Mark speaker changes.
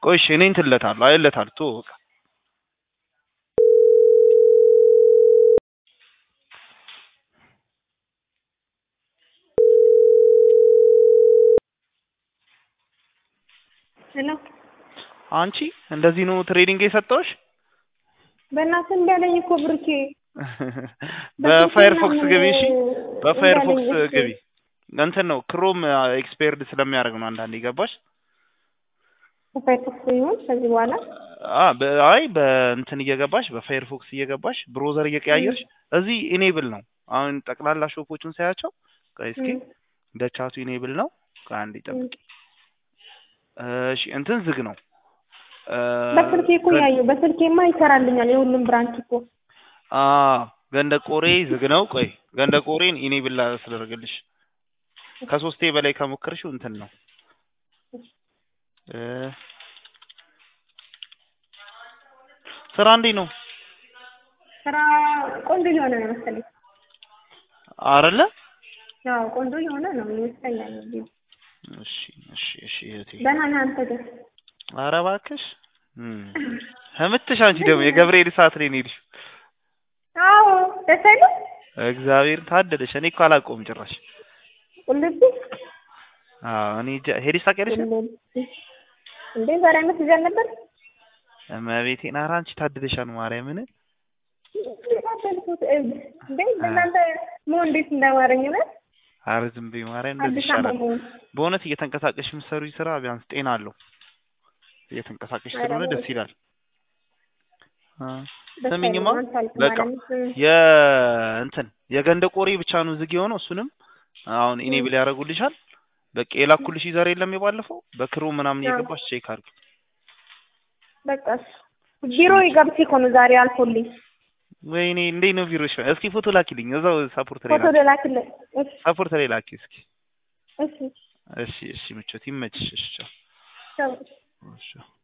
Speaker 1: ቆይ እሺ እኔ እንትን እለታለሁ አይለታለሁ ቶ በቃ
Speaker 2: ሄሎ
Speaker 1: አንቺ እንደዚህ ነው ትሬዲንግ የሰጠሁሽ
Speaker 2: በእናትህ እምቢ አለኝ እኮ ብሩኬ።
Speaker 1: በፋየርፎክስ ግቢ እሺ
Speaker 2: በስልኬ
Speaker 1: በፋየርፎክስ
Speaker 2: እንዳለኝ እሺ።
Speaker 1: ግቢ እንትን ነው ክሮም ኤክስፓየርድ ስለሚያደርግ ነው አንዳንዴ ገባሽ
Speaker 2: በፋየርፎክስ ይሁን ከዚህ በኋላ
Speaker 1: አ በ- አይ በእንትን እየገባሽ በፋየርፎክስ እየገባሽ ብሮዘር እየቀያየርሽ እዚህ ኢኔብል ነው አሁን ጠቅላላ ሾፖቹን ሳያቸው ቆይ እስኪ
Speaker 2: እም፣
Speaker 1: ደቻቱ ኢኔብል ነው ከአንድ
Speaker 2: እም።
Speaker 1: ይጠብቂ እሺ እንትን ዝግ ነው እ፣
Speaker 2: በስልኬ እኮ
Speaker 1: ገ-
Speaker 2: ያየው በስልኬማ ይሰራልኛል የሁሉም ብራንች እኮ
Speaker 1: አ ገንደ ቆሬ ዝግ ነው ቆይ ገንደ ቆሬን ኢኔብል ላስደርግልሽ ከሶስቴ በላይ ከሞከርሽው እንትን ነው እ፣ ስራ እንዴት ነው
Speaker 2: ስራ ቆንጆ የሆነ ነው መሰለኝ።
Speaker 1: አይደለ
Speaker 2: ያው ቆንጆ የሆነ ነው ይመስለኛል። እንግዲህ
Speaker 1: እሺ እሺ እሺ እህቴ
Speaker 2: ደህና ነህ አንተ ግን?
Speaker 1: ኧረ እባክሽ እም፣ ህምትሽ አንቺ ደግሞ የገብርኤል ሰዓት ላይ ነው የሄድሽው
Speaker 2: አዎ ደስ አይልም?
Speaker 1: እግዚአብሔር ታደለሽ እኔ እኮ አላውቀውም ጭራሽ
Speaker 2: ቁልቢ
Speaker 1: አዎ እኔ ጃ- ሄደሽ ታውቂያለሽ
Speaker 2: ቁልቢ እንዴ ዛሬ አመት ይዘን ነበር።
Speaker 1: እመቤቴን ኧረ አንቺ ታድለሻል ማርያምን
Speaker 2: ታደልኩት እንዴ እናንተ ሞ እንዴት እንዳማረኝ ነው
Speaker 1: ኧረ ዝም በይ ማርያም እንደዚህ
Speaker 2: አዲስ አበባ
Speaker 1: ይሻላል
Speaker 2: መሆን
Speaker 1: በእውነት እየተንቀሳቀሽ የምትሰሩኝ ስራ ቢያንስ ጤና አለው እየተንቀሳቀሽ
Speaker 2: ኧረ
Speaker 1: ስለሆነ ደስ
Speaker 2: በእውነት
Speaker 1: ይላል አ፣
Speaker 2: ደስ
Speaker 1: ስሚኝማ
Speaker 2: አይልም። አልቻልኩም
Speaker 1: በቃ
Speaker 2: ማለት ነው።
Speaker 1: የእንትን የገንደ ቆሬ ብቻ ነው ዝግ የሆነው እሱንም አሁን ኢኔብል ያደርጉልሻል በቃ የላኩልሽ ዩዘር የለም የባለፈው በክሩ ምናምን
Speaker 2: አዎ።
Speaker 1: እየገባሽ ቼክ አድርጊ
Speaker 2: በቃ እሺ። ቢሮ ገብቼ እኮ ነው ዛሬ አልፎልኝ
Speaker 1: ወይኔ እንዴት ነው ቢሮሽ እስኪ ፎቶ ላኪልኝ እዛው ሰፖርት ላይ
Speaker 2: ፎቶ
Speaker 1: ላኪ
Speaker 2: ልላክልህ። እሺ
Speaker 1: ሰፖርት ላይ ላኪ እስኪ
Speaker 2: እሺ
Speaker 1: እሺ እሺ ምቾት ይመችሽ እሺ ቻው
Speaker 2: ቻው።
Speaker 1: እሺ